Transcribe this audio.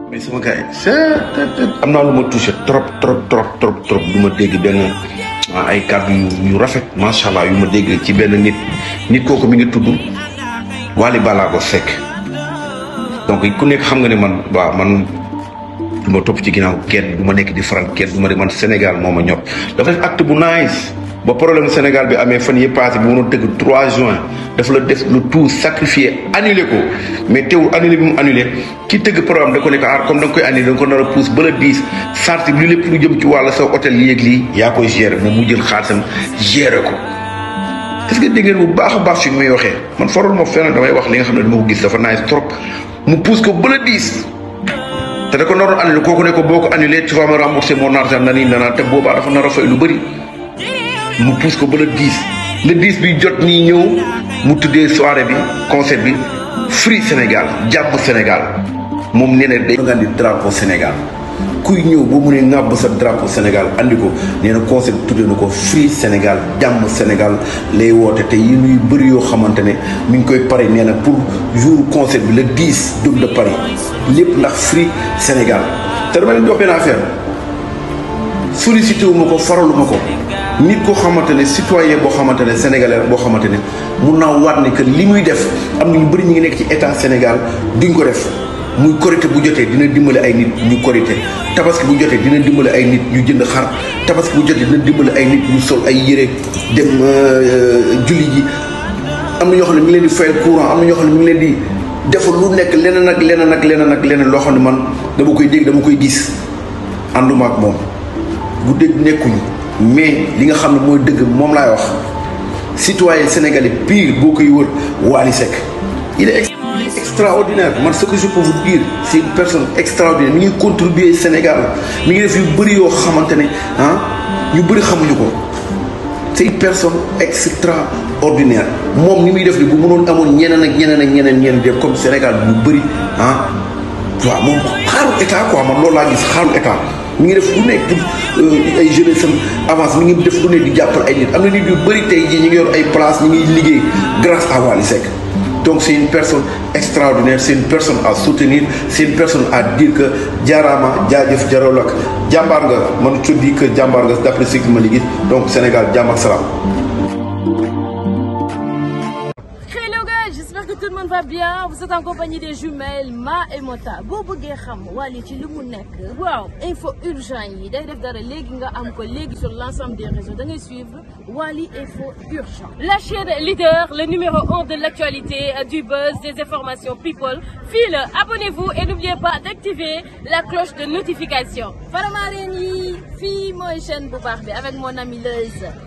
mais sama gars yi c'est am naa lu ma touché trop trop trop trop trop du ma dégg benn ay kàddu yu yu rafet macha allah yu ma dégg ci benn nit nit kooku mi ngi tudd Wally Ballago Seck donc ku nekk xam nga ne man waaw man du ma topp ci ginnaaw kenn du ma nekk di faral kenn du ma de man Sénégal moo ma ñor dafa def acte bu nice ba problème Sénégal bi amee fan yii passé bi mënoon tëgg 3 juin dafa la def le tout sacrifié annulé ko mais teewul annulé bi mu annulé ki tëgg programme da ko nekk aar comme da nga koy annulé da nga ko nar a pousse ba la 10 sarti li lépp lu jëm ci wàll sa hôtel yéeg lii yaa koy gérer moom mu jël xaalisam gérer ko est-ce que dégg ngeen bu baax a baax fi muy waxee man faral ma fenn damay wax li nga xam ne dama ko gis dafa nice trop mu pousse ko ba la 10 te da ko naroon annulé kooku ne ko boo ko annulé tu vas me rembourser mon argent nani nana te boobaa dafa nar a fay lu bëri mu pousse ko ba le 10 le 10 bi jot nii ñëw mu tuddee soirée bi concert bi Free Sénégal jàpp Sénégal moom nee na day nga di drapeau Sénégal kuy ñëw boo mu ne ŋàbb sa drapeau Sénégal andi ko nee na concert bi tuddee na ko Free Sénégal jàmm Sénégal lay woote te yi nuy bëri yoo xamante ne mi ngi koy pare nee na pour jour concert bi le 10 jóg de Paris lépp ndax Free Sénégal te dama leen di wax benn affaire sollicité wu ma ko faralu ma ko nit koo xamante ne citoyen boo xamante ne sénégalais boo xamante ne mun naa waat ne que li muy def am na ñu bëri ñu ngi nekk ci état Sénégal duñ ko def muy korité bu jotee dina dimbali ay nit ñu korité tabaski bu jotee dina dimbali ay nit ñu jënd xar tabaski bu jotee dina dimbali ay nit ñu sol ay yére dem julli ji am na ñoo xam ne mi ngi leen di fayal courant am na ñoo xam ne mi ngi leen di defal lu nekk leneen ak leneen ak leneen ak leneen loo xam ne man dama koy dégg dama koy gis ànduma ak moom bu dégg nekkuñu mais li nga xam ne mooy dëgg moom laay wax citoyen sénégalais pire boo koy wër Wally Seck il est extraordinaire man ce que je peux vous dire c'est une personne extraordinaire mi ngi contribuer Sénégal mi ngi def yu bëri yoo xamante ne ah ñu bëri xamuñu ko c'est une personne extraordinaire moom ni muy def ni bu mënoon amoon ñeneen ak ñeneen ak ñeneen ñeneen def comme Sénégal bu bëri ah waaw moom xaaru état quoi man loolu laa gis xaaru état mi ngi def lu nekk pour ay jeunesse am avance mi ngi def lu ne di jàppal ay nit am na nit yu bëri tey jii ñu ngi yor ay place ñu ngi liggéey grâce à Wally Seck donc c'est une personne extraordinaire c'est une personne à soutenir c'est une personne à dire que jaaraama jaajëf jarol ak jàmbaar nga man je dis que jàmbaar nga d'après ce que ma li gis donc Sénégal jàmm ak salaam J'espère que tout le monde va bien vous êtes en compagnie des jumelles Ma et Mota boo bëggee xam Wally ci li mu nekk waaw info urgent yi day def dara léegi nga am ko léegi sur l'ensemble des réseaux da ngay suivre Wally info urgent la chaîne leader le numéro un de l'actualité du buzz des informations people fii la abonnez-vous et n'oubliez pas d'activer la cloche de notification Faramareen yi fii mooy chaîne bu baax bi avec mon ami Leuz